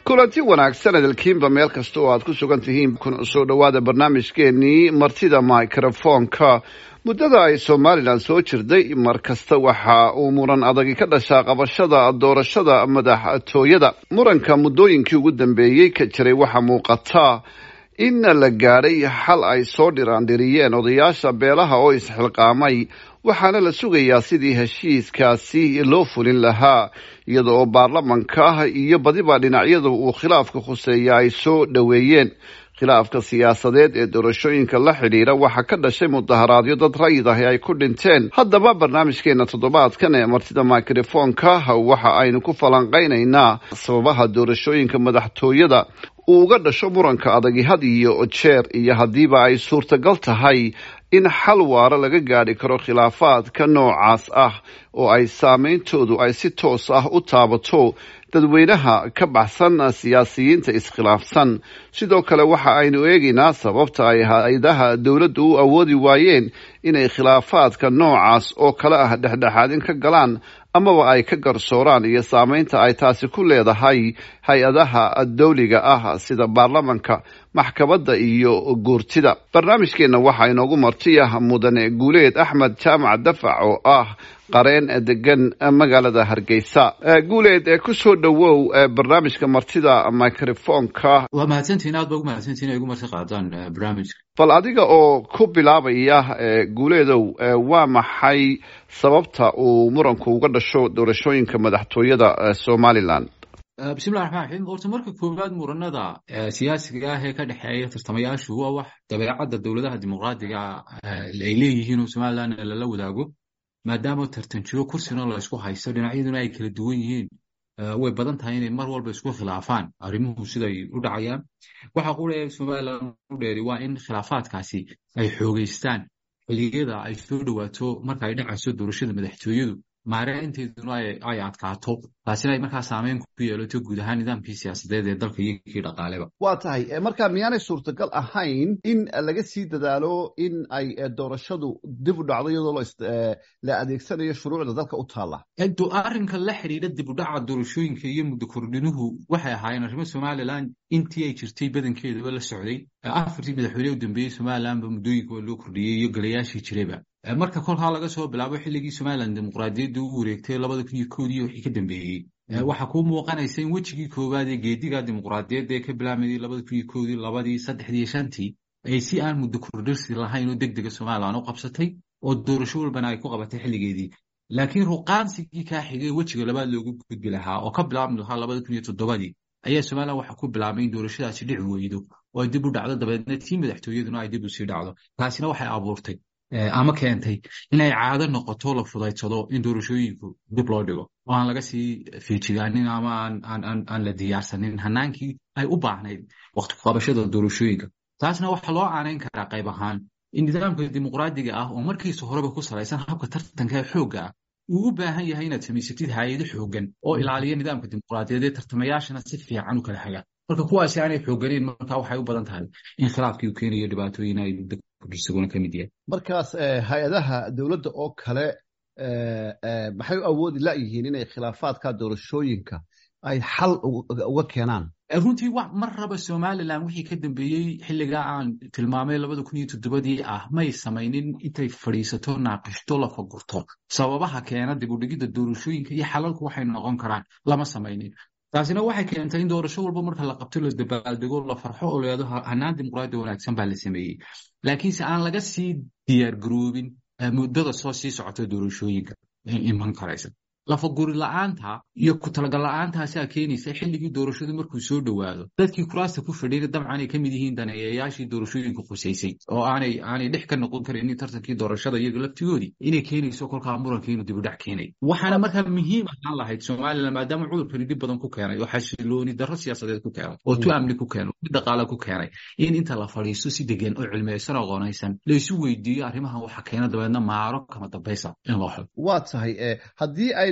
kulanti wanaagsan edalkiinba meel kasta oo aad ku sugan tihiin kuna soo dhowaada barnaamijkeenii martida microfonka muddada ay somalilan soo jirday mar kasta waxa uu muran adagi ka dhashaa qabashada doorashada madaxtooyada muranka muddooyinkii ugu dambeeyey ka jiray waxaa muuqata in la gaadhay xal ay soo dhiraandhiriyeen odayaasha beelaha oo isxilqaamay waxaana la sugayaa sidii heshiiskaasi loo fulin lahaa iyada oo baarlamanka iyo badiba dhinacyada uu khilaafka khuseeya ay soo dhoweeyeen khilaafka siyaasadeed ee doorashooyinka la xidhiira waxaa ka dhashay mudaharaadyo dad rayid ahi ay ku dhinteen haddaba barnaamijkeena toddobaadkan ee martida microfonka waxa aynu ku falanqaynaynaa sababaha doorashooyinka madaxtooyada uu uga dhasho muranka adagi had iyo jeer iyo haddiiba ay suurtagal tahay in xal waara laga gaadhi karo khilaafaadka noocaas ah oo ay saameyntoodu ay si toos ah u taabato dadweynaha ka baxsan siyaasiyiinta iskhilaafsan sidoo kale waxa aynu eegaynaa sababta ay hay-adaha dowladda u awoodi waayeen inay khilaafaadka noocaas oo kale ah dhexdhexaadin ka galaan amaba ay ka garsooraan iyo saameynta ay taasi ku leedahay hay-adaha dawliga ah sida baarlamanka maxkamadda iyo guurtida barnaamijkeenna waxaa inoogu martiya mudane guuleed axmed jaamac dafac oo ah qareen degan magaalada hargeysa guuleed ku soo dhowow barnaamijka martida microfonka waa mahadsantihin aad ba ugu mahadsantihin ay ugu marti qaadaan barnaamijka bal adiga oo ku bilaabaya guuleedow waa maxay sababta uu muranku uga dhasho doorashooyinka madaxtooyada somalilan bismillahi raxmaan raxiim horta marka koowaad muranada siyaasiga ah ee ka dhexeeya tartamayaashu waa wax dabeecadda dowladaha dimuqraadiga ay leeyihiin oo somalilan lala wadaago maadaama tartanjiro kursina la isku haysto dhinacyaduna ay kala duwan yihiin way badan tahay inay mar walba isku khilaafaan arrimuhu siday u dhacayaan waxa qura somalilan u dheeri waa in khilaafaadkaasi ay xoogeystaan xiliyada ay soo dhowaato marka ay dhacayso doorashada madaxtooyadu maareynteeduna ay adkaato taasina ay markaa saameyn ku yeelato guud ahaan nidaamkii siyaasadeed ee dalka iyo kii dhaqaaleba waa tahay marka miyaanay suurtagal ahayn in laga sii dadaalo in ay doorashadu dib u dhacdo iyadoo la adeegsanayo shuruucda dalka u taalla arrinka la xidhiidha dib u dhaca doorashooyinka iyo muddo kordhinuhu waxay ahaayeen arrimo somalilan intii ay jirtay badankeedaba la socday afartii madaxweyne u dambeeyey somalilanba muddooyinka waa loo kordhiyey iyo golayaashii jirayba marka kolkaa laga soo bilaabo xilligii somalilan dimuqraadiyadda u wareegtay labada kun iyo koodii wixii ka dambeeyey waxaa kuu muuqanaysa in wejigii koowaad ee geediga dimuqraadiyadda ee ka bilaamayay labada kun iyo koodii labadii saddexdii iyo shantii ay si aan muddo kordhirsi lahayn oo deg dega somalilan u qabsatay oo doorasho walbana ay ku qabatay xilligeedii laakiin ruqaansigii kaa xigay wejiga labaad loogu gudbi lahaa oo ka bilaabmi lahaa labada kun iyo toddobadii ayaa somalilan waxaa ku bilaabmay in doorashadaasi dhici weydo oo ay dib u dhacdo dabeedna tii madaxtooyaduna ay dib u sii dhacdo taasina waxay abuurtay ama keentay inay caado noqoto la fudaydsado in doorashooyinku dib loo dhigo oo aan laga sii fiijigaanin ama aan la diyaarsanin hanaankii ay u baahnayd waqti kuqabashada doorashooyinka taasna waxaa loo caanayn karaa qayb ahaan in nidaamka dimuqraadiga ah oo markiisa horeba ku salaysan habka tartanka ee xoogga ah uu u baahan yahay inaad samaysatid hay-ado xooggan oo ilaaliya nidaamka dimuqraadiyaed ee tartamayaashana si fiican u kala hagaan marka kuwaasi aanay xoogganeyn marka waxay u badan tahay in khilaafkii uu keenayo dhibaatooyin ay isaguna ka mid yahay markaas hay-adaha dowladda oo kale maxay u awoodi layihiin inay khilaafaadka doorashooyinka ay xal uga keenaan runtii mar raba somalilan wixii ka dambeeyey xilligaa aan tilmaamay labada kun iyo toddobadii ah may samaynin intay fadhiisato naaqishto la fagurto sababaha keena dib u dhigidda doorashooyinka iyo xalalku waxay noqon karaan lama samaynin taasina waxay keentay in doorasho walba marka la qabto la dabaaldego la farxo oo leedo hanaan dimuqraadi wanaagsan baa la sameeyey laakiinse aan laga sii diyaar garoobin muddada soo sii socota doorashooyinka iman karaysa lafaguri la-aanta iyo ku talagal la-aantaasaa keenaysa xilligii doorashadu markuu soo dhowaado dadkii kuraasta ku fadhiyna dabcan ay ka mid yihiin daneeyayaashii doorashooyinka khusaysay oo aanay aanay dhex ka noqon karaynin tartankii doorashada iyaga laftigoodii inay keenayso kolkaa muranka inuu dibudhac keenay waxaana markaa muhiim ahaan lahayd somalilan maadaama cudurkani dhib badan ku keenay oo xasilooni darro siyaasadeed ku keenay oo tu amni ku keenay mid dhaqaale ku keenay in inta la fadhiisto si degan oo cilmiyeysan oo qoonaysan laysu weydiiyo arrimahan waxa keena dabeedna maaro kama dambaysa in loo xo waa tahay haddii ay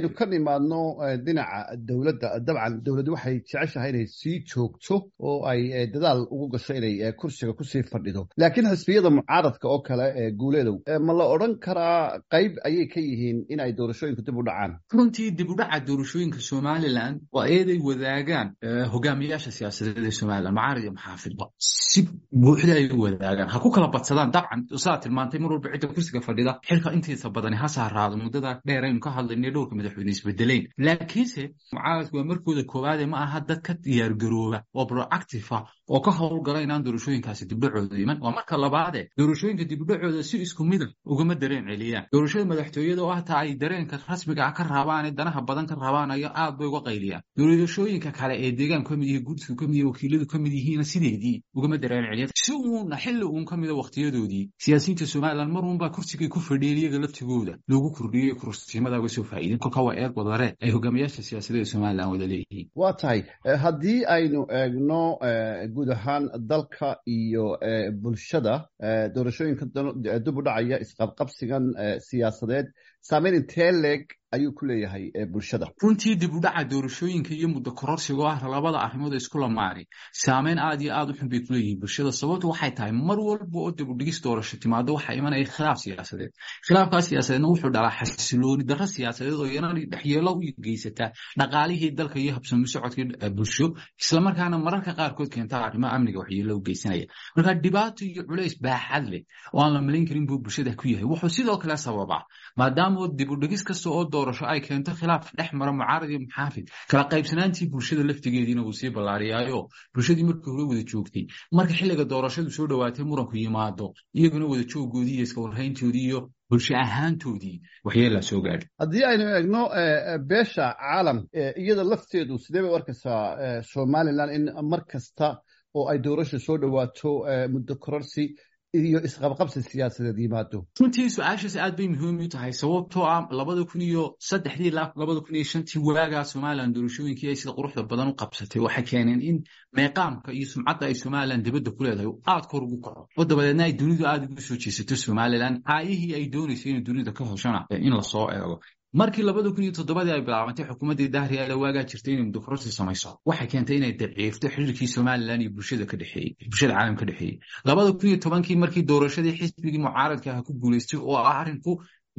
aynu ka nimaadno dhinaca dowladda dabcan dowladdu waxay jeceshahay inay sii joogto oo ay dadaal ugu gasho inay kursiga kusii fadhido laakiin xisbiyada mucaaradka oo kale ee guuleedow ma la odhan karaa qayb ayay ka yihiin in ay doorashooyinku dib u dhacaan runtii dib u dhaca doorashooyinka somalilan waa eeday wadaagaan hogaamiyaasha siyaasadeed ee somalilan mucaarad iyo maxaafidba si buuxda ay u wadaagaan ha ku kala badsadaan dabcan saa tilmaantay mar walba cidda kursiga fadhida xilka intiisa badani ha saaraado muddada dheer aynu ka hadlaynay dhowrka madaxweyne isbedeleyn laakiinse mucaaradku waa markooda koowaade ma aha dad ka diyaargarooba oo proactive ah oo ka howlgala inaan doorashooyinkaasi dibdhacooda iman waa marka labaade doorashooyinka dibdhacooda si isku mida ugama dareen celiyaan doorashada madaxtooyada oo hataa ay dareenka rasmiga ah ka rabaane danaha badan ka rabaanayo aad bay uga qayliyaan doorashooyinka kale ee deegaanku ka mid yihiin gudsigu ka mid yihin wakiiladu ka mid yihiina sideedii ugama dareen celiyaan si uuna xilli uun ka mida wakhtiyadoodii siyaasiyiinta somalilan mar uunbaa kursigay ku fadhiyeen iyaga laftigooda loogu kordhiyey kursiimada uga soo faa'iideen kolka waa eed wadare ay hogaamiyaasha siyaasadeed somalilan wada leeyihiin waa tahay haddii aynu eegno guud ahaan dalka iyo bulshada doorashooyinka dib u dhacaya isqabqabsigan siyaasadeed saameyn intee leeg ayuu ku leeyahay bulshada runtii dib u dhaca doorashooyinka iyo muddo kororsiga oo ah labada arrimood isku lamaari saameyn aad iyo aad u xun bay ku leeyihiin bulshada sababtu waxay tahay mar walba oo dib u dhigis doorasho timaado waxaa imanaya khilaaf siyaasadeed khilaafkaa siyaasadeedna wuxuu dhalaa xasilooni darro siyaasadeed oo iyana dhexyeelo u geysataa dhaqaalihii dalka iyo habsami socodkii bulsho islamarkaana mararka qaarkood keentaa arrimaha amniga waxyeelo u geysanaya marka dhibaato iyo culays baaxad leh oo aan la malayn karin buu bulshada ku yahay wuxuu sidoo kale sababaa maadaama dib u dhigis kasta oo doorasho ay keento khilaaf dhex mara mucaarad iyo muxaafid kala qaybsanaantii bulshada laftigeediina wuu sii ballaariyaayo bulshadii markii hore wada joogtay marka xilliga doorashadu soo dhowaatay muranku yimaado iyaguna wada jooggoodii iyo iska warhayntoodii iyo bulsho ahaantoodii waxyeelaa soo gaadhay haddii aynu eegno beesha caalam iyada lafteedu sidee bay u arkaysaa somalilan in mar kasta oo ay doorasha soo dhowaato muddo kororsi iyo isqabqabsi siyaasadeed yimaado runtii su-aashaas aad bay muhiim u tahay sababtoo ah labada kun iyo saddexdii ilaa labada kun iyo shantii waagaa somalilan doorashooyinkii ay sida quruxda badan u qabsatay waxay keeneen in meeqaamka iyo sumcadda ay somalilan dibadda ku leedahay aad kor ugu kaco oo dabadeedna ay dunidu aad ugu soo jeesato somalilan caayihii ay doonayso inay dunida ka hoshana in lasoo eego markii labada kun iyo toddobadii ay bilaabantay xukuumaddii dahriyaala waagaa jirtay inay muddokororsi samayso waxay keentay inay daciifto xiriirkii somalilan iyo bulshada ka dhexeeyey bulshada caalam ka dhexeeyey labada kun iyo tobankii markii doorashadii xisbigii mucaaradka ah ku guulaystay oo ah arrinku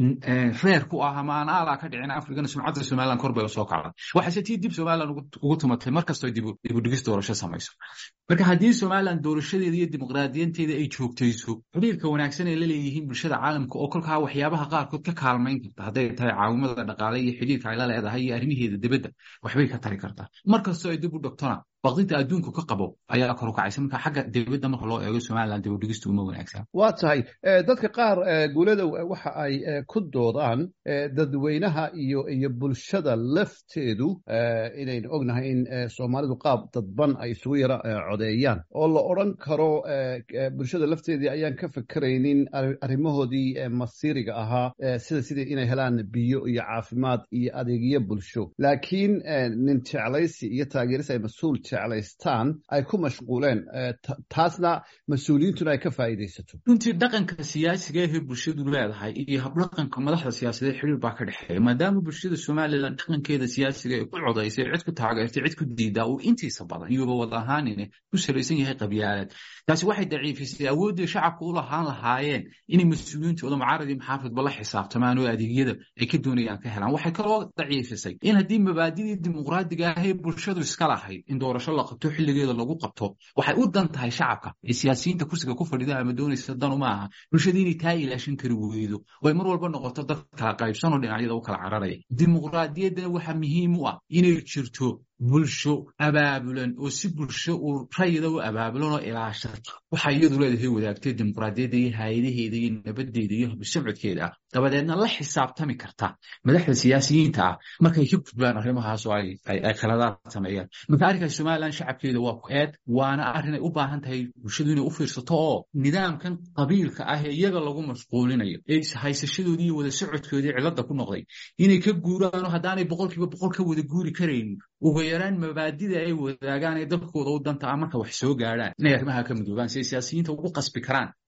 reer ku ah ama aan aalaa ka dhicin afrikana sumcadda somalilan kor bay usoo kacday waxaase tii dib somalilan ugu tumatay markastoo dibudhigis doorasho samayso marka haddii somalilan doorashadeeda iyo dimuqraadiyanteeda ay joogtayso xiriirka wanaagsan ay la leeyihiin bulshada caalamka oo kolkaa waxyaabaha qaarkood ka kaalmayn karta hadday tahay caawimada dhaqaale iyo xiriirka ay la leedahay iyo arrimaheeda dibadda waxbay ka tari kartaa markastoo ay dib u dhogtona baqdinta adduunku ka qabo ayaa kor u kacaysa marka xagga dibadda marka loo eego somalilan dibudhigistu uma wanaagsan waa tahay dadka qaar guulada waxa ay ku doodaan dadweynaha iyo iyo bulshada lafteedu inaynu ognahay in soomaalidu qaab dadban ay isugu yara codeeyaan oo la odran karo bulshada lafteedii ayaan ka fekeraynin arrimahoodii masiiriga ahaa sida sidii inay helaan biyo iyo caafimaad iyo adeegyo bulsho laakiin nin jeclaysi iyo taageeris ay mas-uul jeclaystaan ay ku mashquuleen taasna mas-uuliyiintuna ay ka faa'iidaysato runtii dhaqanka siyaasiga ahee bulshadu leedahay iyo habdhaqanka madaxda siyaasadeed xiriir baa ka dhexeeya maadaama bulshada somalilan dhaqankeeda siyaasiga ay ku codaysay cid ku taageertay cid ku diidaa uu intiisa badan iyuba wad ahaanine ku salaysan yahay qabyaalad taasi waxay daciifisay awooddii shacabka u lahaan lahaayeen inay mas-uuliyiintooda mucaarad iyo maxaafidba la xisaabtamaan oo adeegyada ay ka doonayaan ka helaan waxay kaloo daciifisay in haddii mabaadidii dimuqraadiga ahee bulshadu iska lahayd in doorasho la qabto xilligeeda lagu qabto waxay u dan tahay shacabka ee siyaasiyiinta kursiga ku fadhida ama doonaysa danu ma aha bulshada inay taa ilaashan kari weydo oo ay mar walba noqoto dad kala qaybsan oo dhinacyada u kala cararaya dimuqraadiyaddana waxaa muhiim u ah inay jirto bulsho abaabulan oo si bulsho uu rayida u abaabulan oo ilaashato waxay iyadu leedahay wadaagtay dimuqraadiyadda iyo hay-adaheeda iyo nabadeeda iyo habsocodkeeda ah dabadeedna la xisaabtami karta madaxda siyaasiyiinta ah markay ka gudbaan arrimahaas oo ay khaladaad sameeyaan marka arrinkaas somalilan shacabkeeda waa ku eed waana arrin ay u baahan tahay bulshadu inay u fiirsato oo nidaamkan qabiilka ah ee iyaga lagu mashquulinayo ee haysashadoodii iyo wada socodkoodii cilladda ku noqday inay ka guuraan oo haddaanay boqolkiiba boqol ka wada guuri karaynin uga yaraan mabaadida ay wadaagaan ee dalkooda u danta ah marka wax soo gaadhaan inay arrimaha ka midoobaan si ay siyaasiyiinta ugu qasbi karaan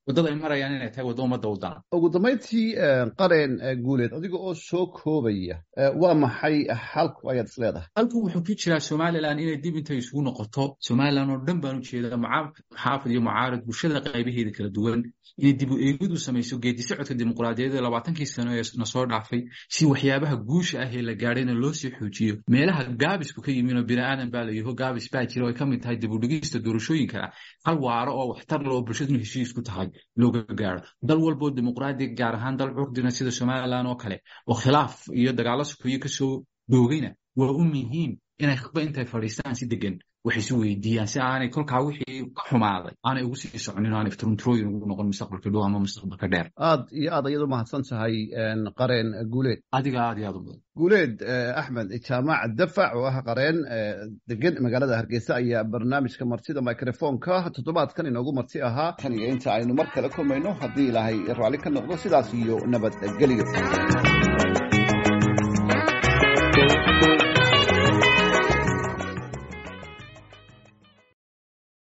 waddada ay marayaan inay tahay waddo ummadda u daran ugu dambayntii qareen guuleed adiga oo soo koobaya waa maxay xalku ayaad is leedahay halku wuxuu ku jiraa somalilan inay dib intay isugu noqoto somalilan oo dhan baan u jeedaa muxaafid iyo mucaarad bulshada qaybaheeda kala duwan inay dib u eegid u samayso geedi socodka dimuqraadiyadeed labaatankii sano ee na soo dhaafay si waxyaabaha guusha ah ee la gaadhayna loo sii xoojiyo meelaha gaabisku ka yimin oo bini'aadan baa layaho gaabis baa jira oo ay ka mid tahay dib u dhigista doorashooyinka hal waaro oo waxtar leh oo bulshaduna heshiis ku tahay looga gaaro dal walboo dimuqraadi gaar ahaan dal curdina sida somalilan oo kale oo khilaaf iyo dagaalo sukuyo kasoo doogayna waa u muhiim inay khudba intay fadhiistaan si degan wax isu weydiiyaan si aanay kolkaa wixii ka xumaaday aanay ugu sii soconin o aanay turunturooyin ugu noqon mustaqbalka dhow ama mustaqbalka dheer aad iyo aad ayad u mahadsan tahay qareen guuleed adiga aad iyo aad u badan guuleed axmed jaamac dafac oo ah qareen degan magaalada hargeysa ayaa barnaamijka martida microfonka toddobaadkan inoogu marti ahaa tan iyo inta aynu mar kale kulmayno haddii ilaahay raalli ka noqdo sidaas iyo nabadgelyo